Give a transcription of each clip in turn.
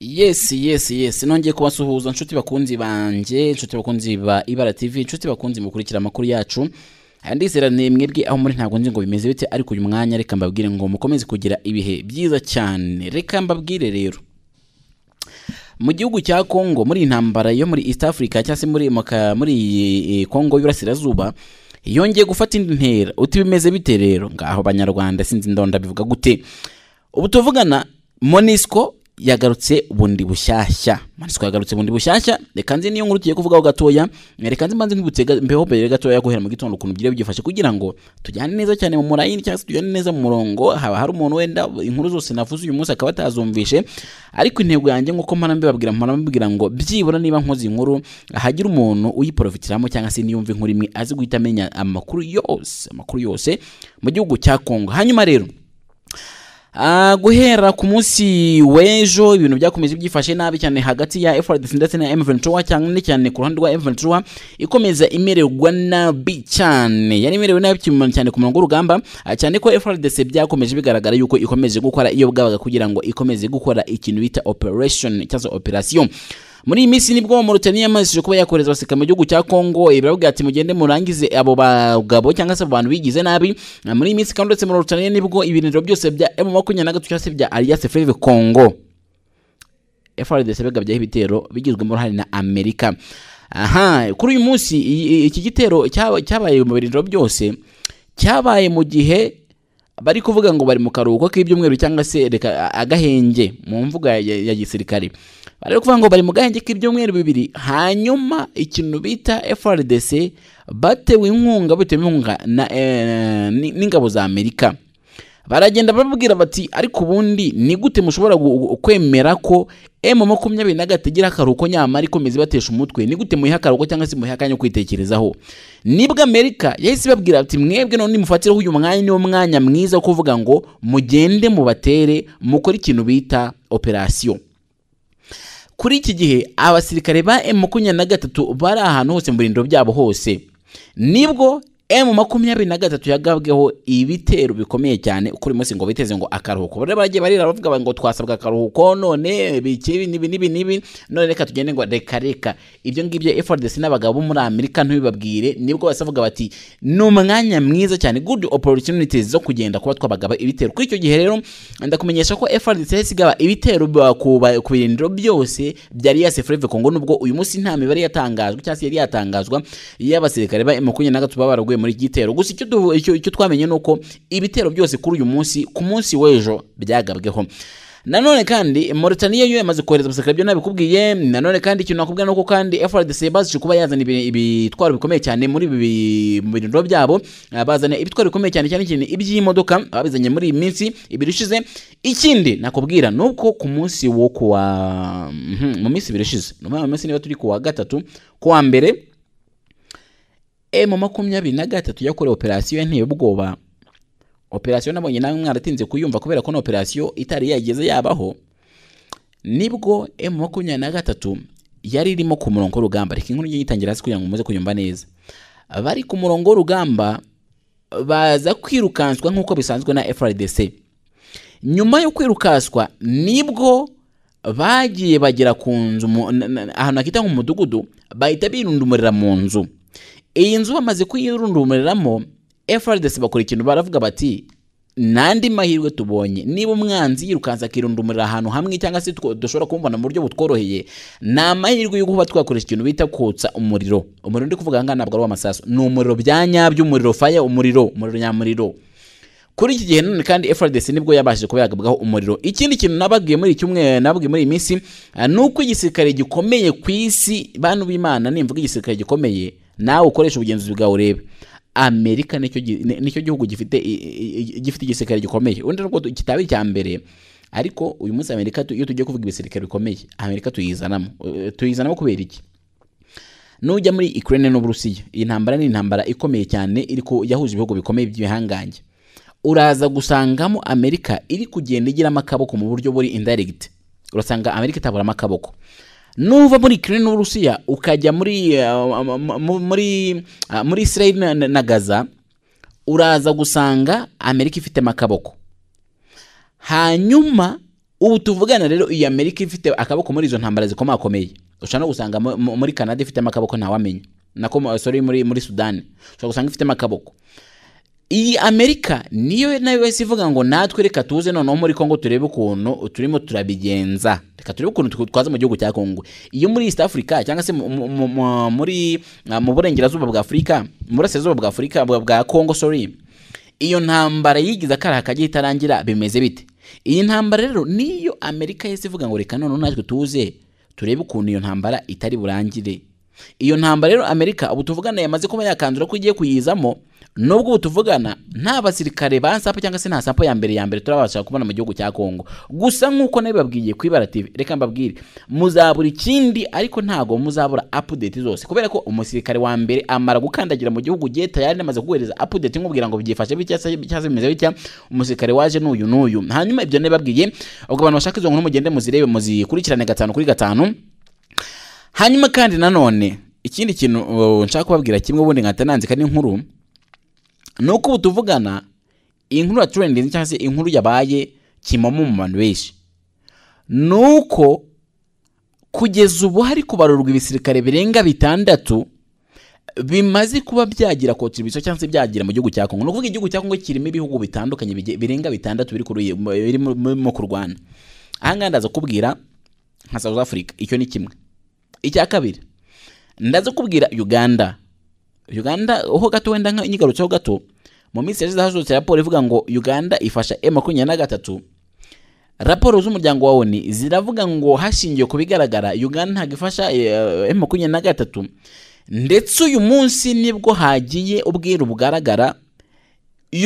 yes yes yes nongeye kubasuhuza nshuti bakunzi banjye nshuti bakunzi ba ibara tv nshuti bakunzi mukurikira amakuru yacu aya ndizera ni mwebwe aho muri ntabwo nzi ngo bimeze bite ariko uyu mwanya reka mbabwire ngo mukomeze kugira ibihe byiza cyane reka mbabwire rero mu gihugu cya congo muri iyi ntambara yo muri east africa cyangwa se muri moka- muri eh, congo y'uburasirazuba yongeye gufata indi ntera uti bimeze bite rero ngaho banyarwanda sinzi ndonda bivuga gute ubu tuvugana monisco yagarutse bundi bushyashya monisco yagarutse bundi bushyashya reka nzi niyo nkuru tugiye kuvugaho gatoya reka nzi mbanze nkibutse ga- mbeho mbere gatoya guhera mu gitondo ukuntu byari byifashe kugira ngo tujyane neza cyane mu murayini cyangwa se tujyane neza mu murongo haba hari umuntu wenda inkuru zose navuze uyu munsi akaba atazumvishe ariko intego yanjye nk'uko mpora mbibabwira mpora mbibwira ngo byibura niba nkoze inkuru hagira umuntu uyiporofitiramo cyangwa se niyumva inkuru imwe azi guhita amenya amakuru yose amakuru yose mu gihugu cya kongo hanyuma rero Ah, guhera ku munsi w'ejo ibintu byakomeje byifashe nabi cyane hagati ya FARDC ndetse na M23 cyane cyane ku ruhande rwa M23 ikomeza imererwa nabi cyane yari imerewe nabi cyane cyane ku murongo w'urugamba ah, cyane ko FARDC byakomeje bigaragara yuko ikomeje gukora iyo bwabaga kugira ngo ikomeze gukora ikintu bita operation cyangwa se operation muri iyi minsi nibwo Mauritania yamajije kuba yakoreza abasirikare mu gihugu cya Congo eh, baravuga ati mugende murangize abo bagabo cyangwa se abo bantu bigize nabi Ah, muri iyi minsi kandi uretse muri Mauritania nibwo ibirindiro byose bya M makumyabiri na gatatu cyangwa se bya Alliance Fleuve Congo FRDC begabyeho ibitero bigizwemo uruhare na Amerika aha kuri uyu munsi i- i- iki gitero cyaba- cyabaye mu birindiro byose cyabaye mu gihe bari kuvuga ngo bari mu karuhuko k'ibyumweru cyangwa se reka agahenge mu mvuga ya, ya gisirikare bari kuvuga ngo bari mu gahenge k'ibyumweru bibiri hanyuma ikintu bita FRDC batewe inkunga bitewe inkunga na, eh, ni- n'ingabo za Amerika baragenda bababwira bati ariko ubundi ni gute mushobora gu- gu- kwemera ko emu makumyabiri na gatatu igira akaruhuko nyamara ikomeza ibatesha umutwe ni gute muyiha akaruhuko cyangwa se muyiha akanya ko kwitekerezaho nibwo amerika yahise ibabwira ati mwebwe none nimufatireho uyu mwanya niwo mwanya mwiza wo kuvuga ngo mugende mubatere mukore ikintu bita operasiyo kuri iki gihe abasirikare ba M makumyabiri na gatatu bari ahantu hose mu birindiro byabo hose nibwo M makumyabiri na gatatu yagabweho ibitero bikomeye cyane uko uyu munsi ngo biteze ngo akaruhuko bari bagiye barira bavuga ngo twasabwa akaruhuko none bikibi nibi nibi nibi none reka tugende ngo reka reka ibyo ngibyo FARDC n'abagabo bo muri Amerika ntibibabwire nibwo basavuga bati ni umwanya mwiza cyane good opportunities zo kugenda kuba twabagaba ibitero kuri icyo gihe rero ndakumenyesha ko FARDC yahise igaba ibitero ba- ku ba- ku birindiro byose bya Alliance Fleuve Congo nubwo uyu munsi nta mibare yatangajwe cyangwa se yari yatangazwa y'abasirikare ba M23 baba baraguye muri iki gitero gusa icyo du- icyo icyo twamenye ni uko ibitero byose kuri uyu munsi ku munsi w'ejo byagabweho nanone kandi Mauritania yo yamaze kohereza abasirikare byo nabikubwiye nanone kandi ikintu nakubwira nuko kandi FRDC bazije kuba yazana ibi- ibitwaro bikomeye cyane muri ibi bi- mu birindiro byabo Ah, bazana ibitwaro bikomeye cyane cyane cyane iby'imodoka babizanye muri iyi minsi ibiri ishize ikindi nakubwira nuko ku munsi wo kuwa Mhm, mu minsi ibiri ishize ni ukuvuga mu minsi niba turi kuwa gatatu kuwa mbere emu makumyabiri na gatatu yakorewe operasiyo yanteye ubwoba operasiyo nabonye nawe mwaratinze kuyumva kubera ko na operasiyo itari yageze yabaho nibwo emu makumyabiri na gatatu yari irimo ku murongo w'urugamba reka inkuru yitangira hasi kugira ngo muze kuyumva neza bari ku murongo w'urugamba baza kwirukanswa nk'uko bisanzwe na FRDC nyuma yo kwirukanswa nibwo bagiye bagera ku nzu mu- na- na- ahantu hakita nk'umudugudu bahita birundumurira mu nzu iyi nzu bamaze kuyirundumiriramo FRDC bakora ikintu baravuga bati n'andi mahirwe tubonye niba umwanzi yirukanza akirundumurira ahantu hamwe cyangwa se two- dushobora kumubona mu buryo butworoheye ni amahirwe yo kuba twakoresha ikintu bita kotsa umuriro umuriro ndi kuvuga ahangaha ntabwo ari uw'amasaso ni umuriro bya nyabyo umuriro faya umuriro umuriro nyamuriro kuri iki gihe none kandi FRDC nibwo yabashije kuba yagabwaho umuriro ikindi kintu nababwiye muri iki cyumweru nababwiye muri iyi minsi ah, ni uko igisirikare gikomeye ku isi bantu b'Imana nimvuga igisirikare gikomeye nawe ukoresha ubugenzuzi bwawe urebe Amerika nicyo gi- ni- nicyo gihugu gifite i- i- i- gifite igisirikare gikomeye undi nubwo tu- kitaba icya mbere ariko uyu munsi Amerika tu- iyo tugiye kuvuga ibisirikare bikomeye Amerika tuyizanamo Eh, tuyizanamo kubera iki nujya muri Ukraine n'Uburusiya iyi ntambara ni intambara ikomeye cyane iri ku yahuje ibihugu bikomeye by'ibihangange uraza gusangamo Amerika iri kugenda igiramo akaboko mu buryo buri indirect urasanga Amerika itaburamo akaboko nuva muri Ukraine n'Uburusiya ukajya muri uh, mu- mu- muri uh, muri Israel na, na- na Gaza uraza gusanga Amerika ifitemo akaboko hanyuma ubu tuvugana rero iyi amerika ifite akaboko muri izo ntambara zikomakomeye ushobora no gusanga mu- mu- muri canada ifitemo akaboko ntawamenya nako mu- sorry muri muri sudani ushobora gusanga ifitemo akaboko iyi amerika niyo nayo wese ivuga ngo natwe reka tuze noneho muri kongo turebe ukuntu turimo turabigenza reka turebe ukuntu tw- twaza mu gihugu cya kongo iyo muri east africa cyangwa se mu- mu- mu- mu- muri ah, mu burengerazuba bwa afurika mu burasirazuba bwa afurika bwa- bwa kongo sorry iyo ntambara yigize akaraha kajya itarangira bimeze bite iyi ntambara rero niyo amerika yahise ivuga ngo reka noneho natwe tuze turebe ukuntu iyo ntambara itari burangire iyo ntambara rero amerika ubu tuvugana yamaze kuba yakanzura ko igiye kuyizamo nubwo ubu tuvugana nta basirikare ba sapo cyangwa se nta sapo ya mbere ya mbere turabasha kubona mu gihugu cya kongo gusa nk'uko nabibabwiye ku ibara tv reka mbabwire muzabura ikindi ariko ntabwo muzabura update zose kubera ko umusirikare wa mbere amara gukandagira mu gihugu ugiye tayari namaze kuguhereza update nkubwira ngo byifashe bitya se bitya se bimeze bitya umusirikare waje n'uyu n'uyu hanyuma ibyo nabibabwiye ubwo abantu bashaka izo nkuru mugende muzirebe muzikurikirane gatanu kuri gatanu hanyuma kandi nanone ikindi kintu uh, nshaka kubabwira kimwe ubundi nkahita nandika n'inkuru ni uko ubu tuvugana inkuru ya trending cyangwa se inkuru yabaye kimomo mu bantu benshi ni uko kugeza ubu hari kubarurwa ibisirikare birenga bitandatu bimaze kuba byagira contribution cyangwa se byagira mu gihugu cya Kongo. Ni ukuvuga igihugu cya Kongo kirimo ibihugu bitandukanye bige- birenga bitandatu biri kuri- birimo birimo kurwana. Aha ngaha ndaza kubwira nka South Africa, icyo ni kimwe. Icya kabiri, ndaza kubwira Uganda. Uganda ho gato wenda nka inyigarutseho gato, mu minsi yashize hasohotse raporo ivuga ngo Uganda ifasha M23 raporo z'umuryango wa ONU ziravuga ngo hashingiwe ku bigaragara Uganda ntabwo ifasha eh, M23 ndetse uyu munsi nibwo hagiye ubwiru bugaragara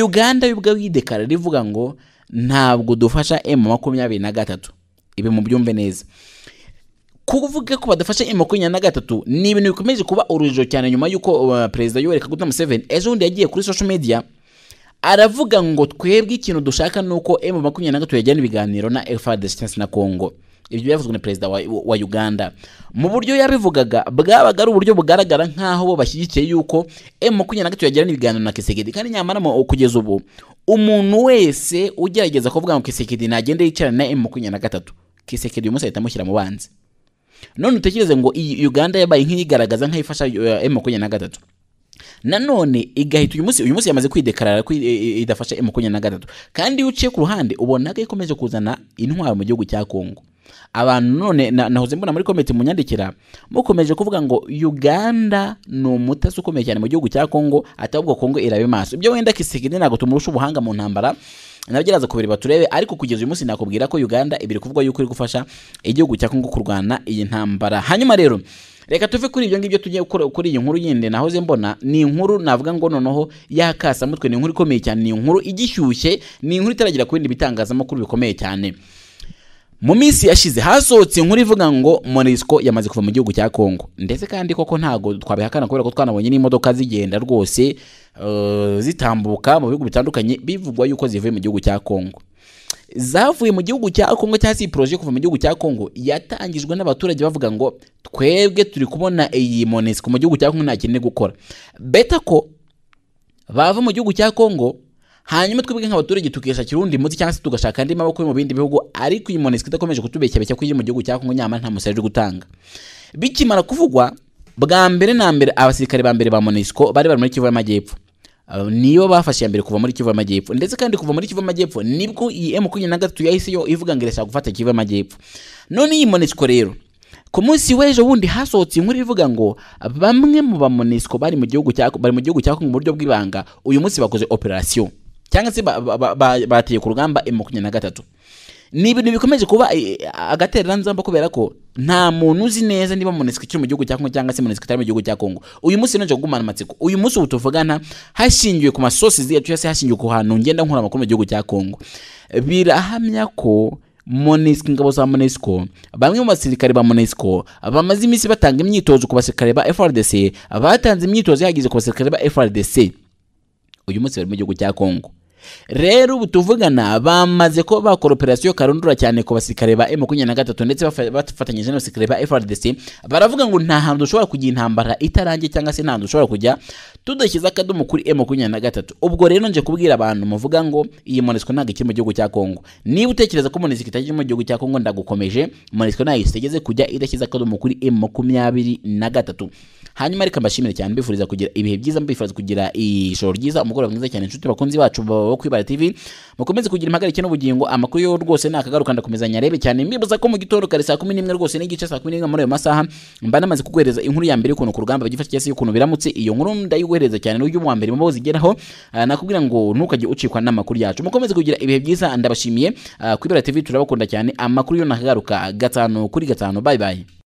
Uganda yo ubwayo yidekara rivuga ngo ntabwo dufasha M23 ibi mubyumve neza kuvuga ko badafashe M makumyabiri na gatatu ni ibintu bikomeje kuba urujijo cyane nyuma y'uko uh, perezida Yoweri Kaguta Museveni ejo bundi yagiye kuri social media aravuga ngo twebwe ikintu dushaka ni uko M makumyabiri na gatatu yajyana ibiganiro na FARDC cyangwa se na Congo ibyo byavuzwe na perezida wa, wa Uganda mu buryo yabivugaga bwabaga ari uburyo bugaragara nk'aho bo bashyigikiye yuko M makumyabiri na gatatu yajyana ibiganiro na Kisekedi kandi nyamara mu- kugeza ubu umuntu wese ugerageza kuvuga ngo Kisekedi nagende yicarane na M makumyabiri na gatatu Kisekedi uyu munsi ahita amushyira mu banzi none utekereze ngo iyi uganda yabaye nk'iyigaragaza nk'ayifasha eh, makumyabiri na gatatu nanone igahita uyu munsi uyu munsi yamaze kwidekarara ko i- i- idafasha m makumyabiri na gatatu kandi iyo uciye ku ruhande ubona ko ikomeje kuzana intwaro mu gihugu cya kongo abantu none na- nahoze mbona muri komite munyandikira mukomeje kuvuga ngo uganda ni umutasi ukomeye cyane mu gihugu cya kongo atabwo kongo irabe maso ibyo wenda kisigiri ntabwo tumurusha ubuhanga mu ntambara nabyo kubireba turebe ariko kugeza uyu munsi nakubwira ko uganda ibiri kuvuga yuko iri gufasha igihugu cya kongo kurwana iyi ntambara hanyuma rero reka tuve kuri ibyo ngibyo tujye kuri kuri iyi nkuru yindi nahoze mbona ni inkuru navuga ngo noneho y'akasamutwe ni inkuru ikomeye cyane ni inkuru igishyushye ni inkuru itaragera ku bindi bitangazamakuru bikomeye cyane mu minsi yashize hasohotse inkuru ivuga ngo monisco yamaze kuva mu gihugu cya kongo ndetse kandi koko ntabwo twabihakana kubera ko twanabonye n'imodoka zigenda rwose eh, zitambuka mu bihugu bitandukanye bivugwa yuko zivuye mu gihugu cya kongo zavuye mu gihugu cya Kongo cyangwa se iyi poroje yo kuva mu gihugu cya Kongo yatangijwe n'abaturage bavuga ngo twebwe turi kubona iyi Monusco mu gihugu cya Kongo nta kintu iri gukora beta ko bava mu gihugu cya Kongo hanyuma twebwe nk'abaturage tukishakira undi muti cyangwa se tugashaka andi maboko yo mu bindi bihugu ariko iyi Monusco idakomeje kutubeshyabeshya ko iri mu gihugu cya Kongo nyamara nta musaruro iri gutanga bikimara kuvugwa bwa mbere na mbere abasirikare ba mbere ba Monusco bari bari muri Kivu y'Amajyepfo Uh, niyo bafashe ya mbere kuva muri Kivu y'Amajyepfo ndetse kandi kuva muri Kivu y'Amajyepfo nibwo iyi M23 yahise yo ivuga ngo irashaka gufata Kivu y'Amajyepfo none iyi Monusco rero ku munsi w'ejo bundi hasohotse inkuru ivuga ngo bamwe mu ba Monusco bari mu gihugu cya bari mu gihugu cya Congo mu buryo bw'ibanga uyu munsi bakoze operation cyangwa se ba- ba- ba- ba- bateye ku rugamba M23 ni ibintu bikomeje kuba eh, agatereranzamba kubera ko nta muntu uzi neza niba Monusco ikiri mu gihugu cya Kongo cyangwa se Monusco itari mu gihugu cya Kongo uyu munsi nje kugumana amatsiko uyu munsi ubu tuvugana hashingiwe ku masosi yacu cyangwa se hashingiwe ku hantu ngenda nkura amakuru mu gihugu cya Kongo birahamya ko Monusco ingabo za Monusco bamwe mu basirikare ba Monusco bamaze iminsi batanga imyitozo ku basirikare ba FRDC batanze imyitozo ihagije ku basirikare ba FRDC uyu munsi bari mu gihugu cya Kongo rero ubu tuvugana bamaze ko bakora operasiyo karundura cyane ku basirikare ba M23 ndetse bafa- bafatanyije n'abasirikare ba FRDC baravuga ngo nta hantu dushobora kujya intambara itarangiye cyangwa se nta hantu dushobora kujya tudashyize akadomo kuri e makumyabiri na gatatu ubwo rero nje kubwira abantu muvuga ngo iyi monesiko ntabwo ikiri mu gihugu cya kongo niba utekereza ko monesiko itakiri mu gihugu cya kongo ndagukomeje monesiko ntayo isigeze kujya idashyize akadomo kuri e makumyabiri na gatatu hanyuma reka mbashimire cyane mbifuriza kugira ibihe byiza mbifuriza kugira ijoro ryiza umugoroba mwiza cyane inshuti bakunzi bacu bo kwibara tv mukomeze kugira impagarike n'ubugingo amakuru yo rwose nakagaruka ndakomeza nyarebe cyane mbibuza ko mu gitondo kare saa kumi n'imwe rwose n'igice saa kumi n'imwe muri ayo masaha mba namaze kuguhereza inkuru ya mbere y'ukuntu ku rugamba bagifasha cyangwa se y'ukuntu biramutse iyo nkuru ndayiguhereza cyane n'uyu wa mbere mubo zigeraho Ah, nakubwira ngo ntukajye ucikwa n'amakuru yacu mukomeze kugira ibihe byiza ndabashimiye Ah, kwibara tv turabakunda cyane amakuru yo nakagaruka gatanu kuri gatanu bye bye